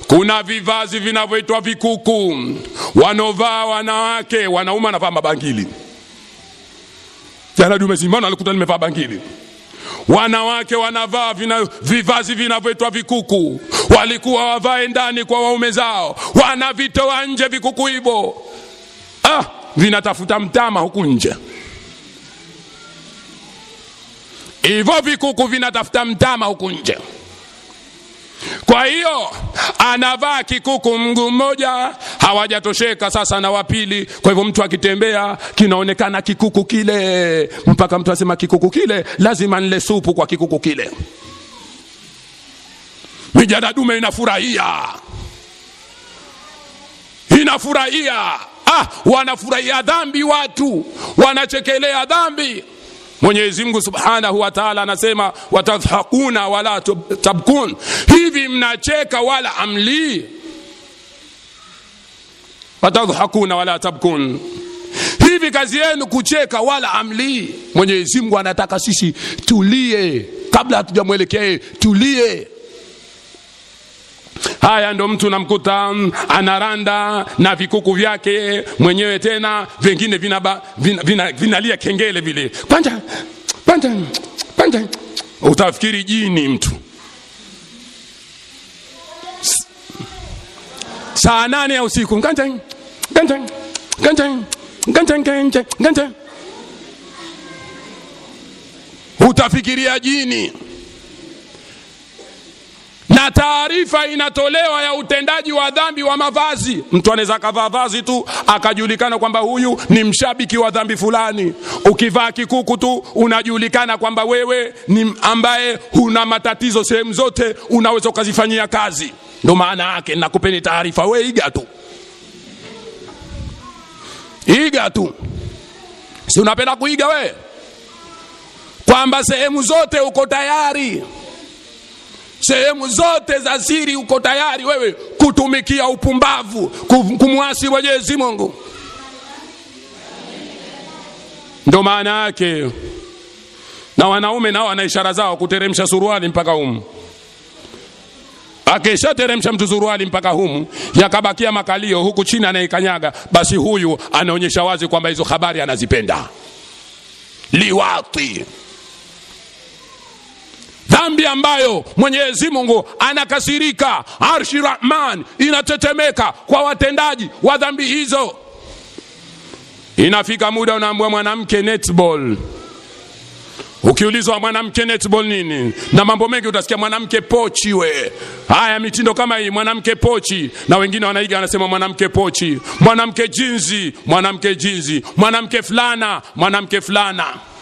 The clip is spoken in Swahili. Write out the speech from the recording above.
kuna vivazi vinavyoitwa vikuku wanaovaa wanawake wanaume wanavaa mabangili jana dume simona alikuta nimevaa bangili wanawake wanavaa vina, vivazi vinavyoitwa vikuku walikuwa wavae ndani kwa waume zao wanavitoa nje vikuku hivyo ah, vinatafuta mtama huku nje hivyo vikuku vinatafuta mtama huku nje kwa hiyo anavaa kikuku mguu mmoja hawajatosheka sasa na wapili kwa hivyo mtu akitembea kinaonekana kikuku kile mpaka mtu asema kikuku kile lazima nile supu kwa kikuku kile mijada dume inafurahia inafurahia ah, wanafurahia dhambi watu wanachekelea dhambi mwenyezi mungu subhanahu wa taala anasema watadhakuna wala tabkun hivi mnacheka wala amlii watadhakuna wala tabkun hivi kazi yenu kucheka wala amlii mwenyezi mungu anataka sisi tulie kabla hatujamwelekea tulie haya ndo mtu namkuta anaranda na vikuku vyake mwenyewe tena vingine vinalia vina, vina, vina kengele vile panja panja panja utafikiri jini mtu saa nane ya usiku nganja nganja nganja nganja nganja nganja utafikiria jini na taarifa inatolewa ya utendaji wa dhambi wa mavazi mtu anaweza akavaa vazi tu akajulikana kwamba huyu ni mshabiki wa dhambi fulani ukivaa kikuku tu unajulikana kwamba wewe ni ambaye huna matatizo sehemu zote unaweza ukazifanyia kazi ndo maana yake nakupeni taarifa we iga tu iga tu si unapenda kuiga we kwamba sehemu zote uko tayari sehemu zote za siri uko tayari wewe kutumikia upumbavu kumwasi mwenyezi mungu ndo maana yake na wanaume nao wana ishara zao kuteremsha suruali mpaka humu akishateremsha mtu suruali mpaka humu yakabakia makalio huku chini anaikanyaga basi huyu anaonyesha wazi kwamba hizo habari anazipenda liwati dhambi ambayo mwenyezi mungu anakasirika arshi rahman inatetemeka kwa watendaji wa dhambi hizo inafika muda unaambua mwanamke netball ukiulizwa mwanamke netball nini na mambo mengi utasikia mwanamke pochi we haya mitindo kama hii mwanamke pochi na wengine wanaiga wanasema mwanamke pochi mwanamke jinzi mwanamke jinzi mwanamke fulana mwanamke fulana